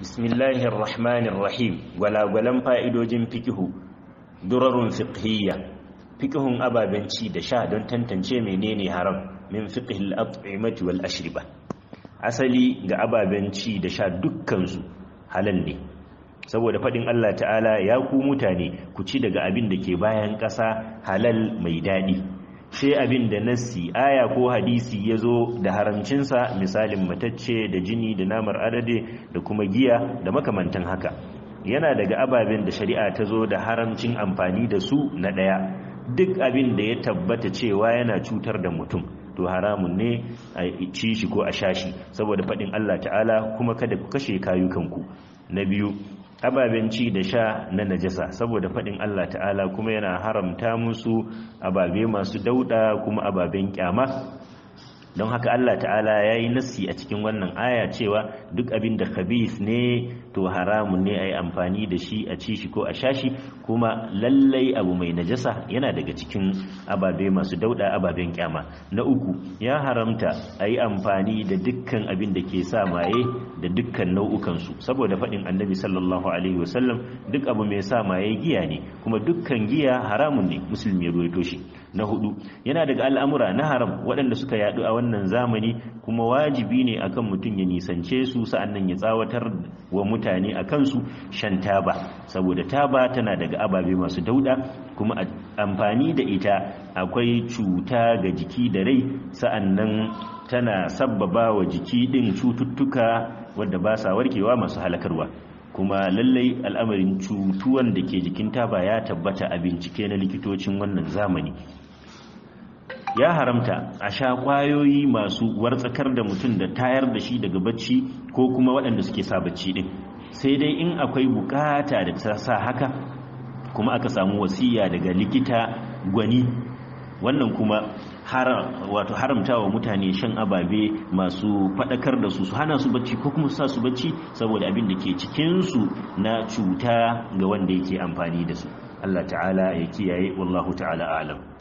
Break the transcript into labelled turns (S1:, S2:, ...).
S1: bismillahir rahmanir rahim gwalagwalan fa'idojin fikihu durarun fiqhiyya fikihun ababen ci da sha don tantance menene haram min fiqhil at'imati wal ashriba asali ga ababen ci da sha dukkansu halal ne saboda faɗin Allah ta'ala ya ku mutane ku ci daga abin da ke bayan ƙasa halal mai daɗi sai abin da nassi aya ko hadisi ya zo da haramcinsa misalin matacce da jini da namar adade da kuma giya da makamantan haka yana daga ababen da shari'a ta zo da haramcin amfani da su na ɗaya duk abin da ya tabbata cewa yana cutar da mutum to haramun ne a ci shi ko a sha shi saboda faɗin Allah ta'ala kuma kada ku kashe kayukanku na biyu ababen ci da sha na najasa saboda faɗin Allah ta'ala kuma yana haramta musu ababe masu dauɗa kuma ababen kyama don haka Allah ta'ala ya yi nassi a cikin wannan aya cewa duk abin da khabith ne to haramun ne a yi amfani da shi a ci shi ko a sha shi kuma lallai abu mai najasa yana daga cikin ababe masu dauda ababen kyama na uku ya haramta a yi amfani da dukkan abin da ke sa maye da dukkan nau'ukansu saboda faɗin annabi sallallahu alaihi wasallam duk abu mai sa maye giya ne kuma dukkan giya haramun ne musulmi ya ruwaito shi na hudu yana daga al'amura na haram waɗanda suka yaɗu a wannan zamani kuma wajibi ne akan mutum ya nisance su sa'annan ya tsawatar wa mutane a kansu shan taba saboda taba tana daga ababe masu dauda kuma amfani da ita akwai cuta ga jiki da rai sa'annan tana sabbaba wa jiki ɗin cututtuka wadda ba sa warkewa masu halakarwa kuma lallai al'amarin cutuwan da ke jikin taba ya tabbata a bincike na likitocin wannan zamani ya haramta a sha kwayoyi masu wartsakar da mutum da tayar da shi daga bacci ko kuma waɗanda suke sa bacci ɗin sai dai in akwai bukata da ta sa haka kuma aka samu wasiya daga likita gwani wannan kuma wato haramta wa mutane shan ababe masu faɗakar da su su hana su bacci ko kuma sa su bacci saboda abin da ke cikinsu na cuta ga wanda yake amfani da su Allah ta'ala ya kiyaye wallahu ta'ala alam